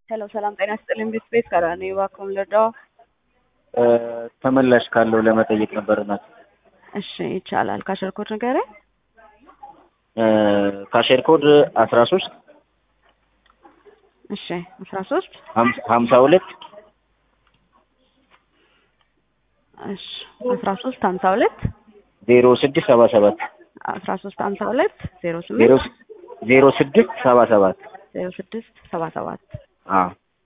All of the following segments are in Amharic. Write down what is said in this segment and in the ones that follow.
ሄሎ ሰላም ጤና ይስጥልኝ። ቤት ቤት ከራኔ እባክዎን ልርዳዎ? ተመላሽ ካለው ለመጠየቅ ነበር እናት። እሺ ይቻላል። ካሸር ኮድ ንገረኝ። ካሼር ኮድ አስራ ሶስት እሺ አስራ ሶስት ሀምሳ ሁለት እሺ አስራ ሶስት ሀምሳ ሁለት ዜሮ ስድስት ሰባ ሰባት አስራ ሶስት ሀምሳ ሁለት ዜሮ ዜሮ ስምንት ዜሮ ስድስት ሰባ ሰባት ዜሮ ስድስት ሰባ ሰባት አዎ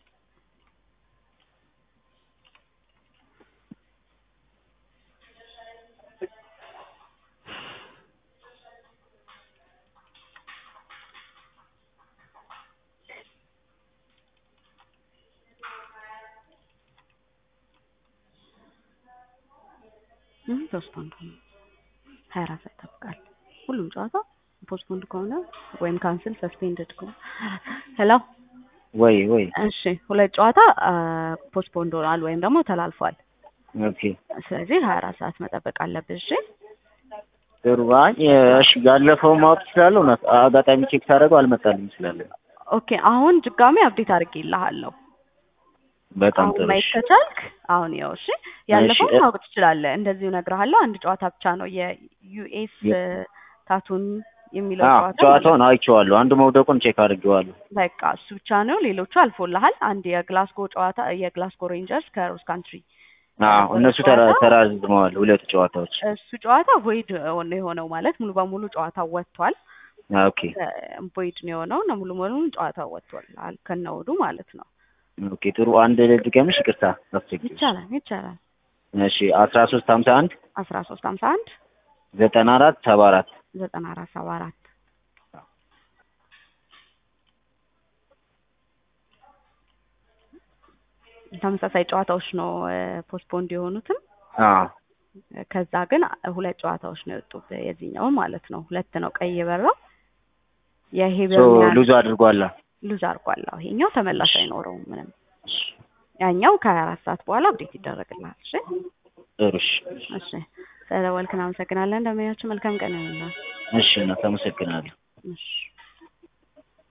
ፖስትፖንድ ሆነ ሀያ አራት ሰዓት ይጠብቃል። ሁሉም ጨዋታ ፖስትፖንድ ከሆነ ወይም ካንስል ሰስፔንድድ ከሆነ ሄሎ ወይ ወይ እሺ ሁለት ጨዋታ ፖስትፖንድ ሆኗል ወይም ደግሞ ተላልፏል። ኦኬ ስለዚህ ሀያ አራት ሰዓት መጠበቅ አለብህ። እሺ ጥሩ አይ እሺ ያለፈው ማወቅ እችላለሁ እና አጋጣሚ ቼክ ሳደርገው አልመጣልኝ ስላለ ኦኬ አሁን ድጋሚ አፕዴት አድርጌልሃለሁ። በጣም አሁን ጥሩ ማየት እሺ ከቻልክ አሁን ይኸው እሺ ያለፈው እሺ፣ እ- ማወቅ ትችላለህ። እንደዚሁ እነግርሃለሁ። አንድ ጨዋታ ብቻ ነው የዩኤስ የ- ታቱን የሚለው አዎ ጨዋታ ማለት ጨዋታውን አይቼዋለሁ። አንዱ መውደቁን ቼክ አድርጌዋለሁ። በቃ እሱ ብቻ ነው። ሌሎቹ አልፎልሃል። አንድ የግላስጎ ጨዋታ የግላስጎ ሬንጀርስ ከሮስ ካንትሪ አዎ የነበረው እነሱ ተራ- ጨዋታ ተራዝመዋል ሁለቱ ጨዋታዎች። እሱ ጨዋታ ቮይድ ነው የሆነው ማለት ሙሉ በሙሉ ጨዋታው ወጥቷል። ኦኬ ቮይድ ነው የሆነው እና ሙሉ በሙሉ ጨዋታው ወጥቷል አል- ከነውዱ ማለት ነው። ኦኬ ጥሩ አንድ ድገምሽ፣ ይቅርታ አስቸግርሽ። ይቻላል ይቻላል። እሺ አስራ ሶስት ሀምሳ አንድ አስራ ሶስት ሀምሳ አንድ ዘጠና አራት ሰባ አራት ዘጠና አራት ሰባ አራት ተመሳሳይ ጨዋታዎች ነው ፖስትፖንድ የሆኑትም አዎ ከዛ ግን ሁለት ጨዋታዎች ነው የወጡት የዚህኛው ማለት ነው። ሁለት ነው ቀይ የበራው ሶ የሄበርሚያን ሉዝ አድርጓላ። ሉዝ አድርጓል። አዎ ይሄኛው ተመላሽ አይኖረውም ምንም። ያኛው ከሀያ አራት ሰዓት በኋላ አብዴት ይደረግልሃል። እሺ ጥሩ እሺ እሺ ስለደወልክ እናመሰግናለን። እንደምናያችሁ መልካም ቀን ይሁንልህ። እሺ እናት አመሰግናለሁ። እሺ